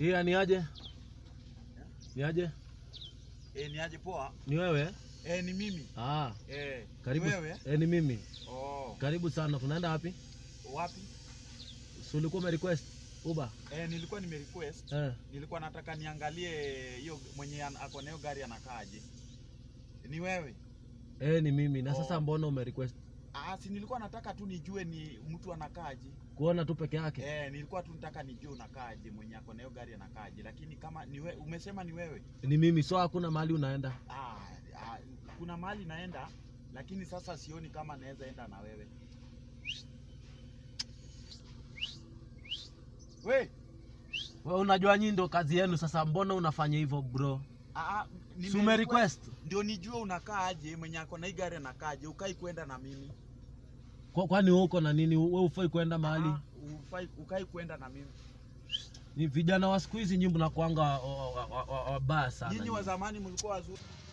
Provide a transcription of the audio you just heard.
Iya, ni aje? Ni aje? Eh, ni aje poa? Ni wewe? Eh, ni mimi. Ah, Eh, karibu. ni wewe? Eh, ni mimi. Oh, Karibu sana. Tunaenda wapi? wapi? Si ulikuwa umerequest Uber? Eh, nilikuwa nime request. Eh. Nilikuwa nataka niangalie hiyo mwenye an- ako na hiyo gari anakaaje. Ni wewe? Eh, ni mimi. Na sasa Oh. mbona umerequest? Ah, si nilikuwa nataka tu nijue ni mtu anakaaje. Kuona tu peke yake? Eh, nilikuwa tu nataka nijue unakaaje, mwenye ako na hiyo gari anakaaje. Lakini kama ni we, umesema ni wewe. Ni mimi. So hakuna mahali unaenda. Ah, ah, kuna mahali naenda lakini sasa sioni kama naweza enda na wewe. We, Wewe unajua nyinyi ndo kazi yenu sasa mbona unafanya hivyo bro? ah, Si umerequest? ndio nijue unakaaje, mwenye ako na hii gari anakaaje, ukai kwenda na mimi Kwa, kwani wewe uko na nini? Wewe ufai kwenda mahali? Ah, ufai, ukai kwenda na mimi. Ni vijana wa siku hizi nyinyi mnakuanga wabaya sana. Nyinyi wa nyinyi. zamani mlikuwa wazuri.